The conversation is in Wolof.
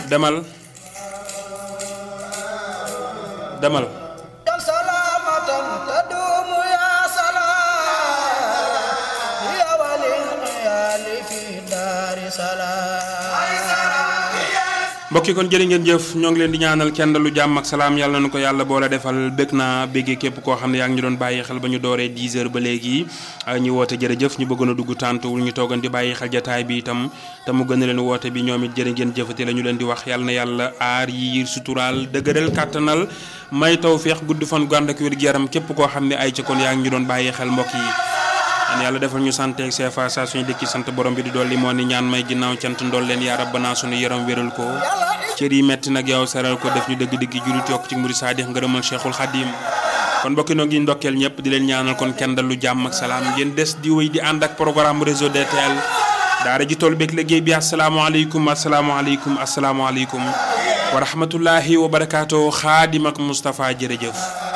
demal demal سلامة تدوم يا سلام يا ولي العيال في دار سلام mbokki kon jërë ngeen jëf ñoo ngi leen di ñaanal kenn lu jàmm ak salaam yàlla na ko yàlla boole defal bëgg naa béggee képp koo xam ne yaa ngi ñu doon bàyyi xel ba ñu dooree 10 heures ba léegi ñu woote jërëjëf ñu bëggoon a dugg tàntuwul ñu toogan di bàyyi xel jataay bi itam te mu gën a leen woote bi ñoom it jërë ngeen jëfati la ñu leen di wax yàlla na yàlla aar yiir suturaal dëgëral kàttanal may taw feex gudd fan gu ànd ak wér gu yaram képp koo xam ne ay ca kon yaa ngi ñu doon bàyyi xel mbokk yi an yàlla defal ñu sant ak CFA saa suñu dëkki sant borom bi di dolli moo ni ñaan may ginnaaw cant ndool leen yaa rabbana suñu yaram wéral ko cër yi metti nag yow saral ko def ñu dëgg-dëgg julit yokk ci muri saadix ngërëmal cheikhul xadim kon mbokki noo ngi ndokkeel ñëpp di leen ñaanal kon kenn dal lu jàmm ak salaam ngeen des di wéy di ànd ak programme réseau DTL daara ji tool beeg liggéey bi asalaamaaleykum asalaamaaleykum asalaamaaleykum wa rahmatullahi wa barakaatu xaadim ak Moustapha jërëjëf